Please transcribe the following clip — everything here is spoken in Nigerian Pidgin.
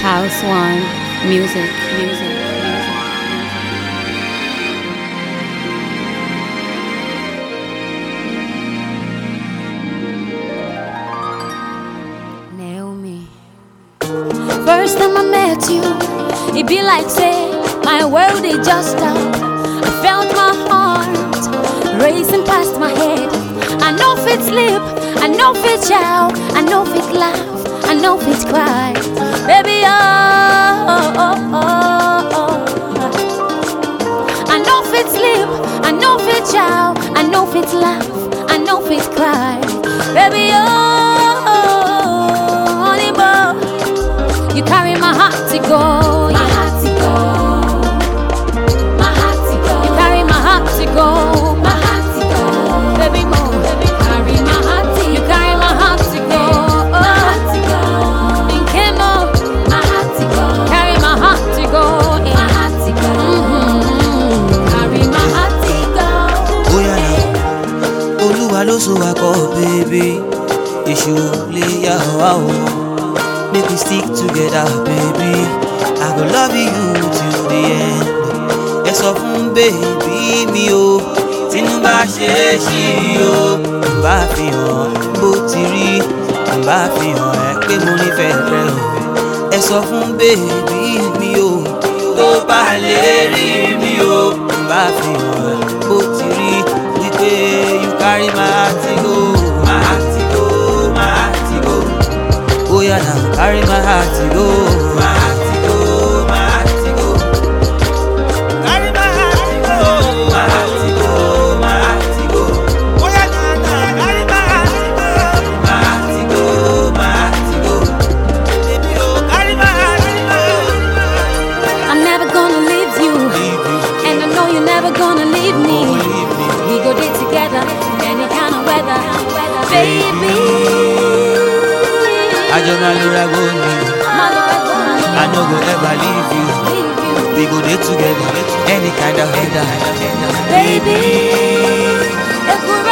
House One Music, music, music. Naomi. First time I met you, it be like say my world is just stop. I felt my heart racing past my head. I know fit sleep, I know fit shout, I know fit laugh, I know fit cry. Baby, oh, oh, oh, oh, oh. I know fit sleep, I know fit shout, I know fit laugh, I know fit cry. Baby, oh, honey boy, you carry my heart to go. My heart to go. My heart to go. You carry my heart to go. My heart to go. Baby, more. Baby, carry my heart to You carry my heart to go. My heart to go. In Kemo. My heart to go. Carry my heart to go. My heart to go. Carry my heart to go. bóyá náà olúwa ló so wa kọ bèbè èṣù lè yà wá o make we stick together baby i go love you till the end ẹ sọ fún bèbí mi o tínú bá ṣe é ṣí o n bá fi hàn bó ti rí n bá fi hàn ẹ pé mo nífẹ̀ẹ́ rẹ o ẹ sọ fún bèbí mi o tó bá lè rí mi o n bá fi hàn ẹ bó ti rí wípé you carry my heart go my heart go my heart go bóyá na carry my heart go my heart go my heart go carry my heart go my heart go my heart go bóyá na na carry my heart go my heart go my heart go baby oh carry my heart go. I'm never gonna leave you. Leave you, And I know you're never gonna leave me. oh, leave me. We go there together, any kind of weather, baby. Àjọ máa lura góòlù. I no go ever leave you. We go there together, any kind of weather. Baby,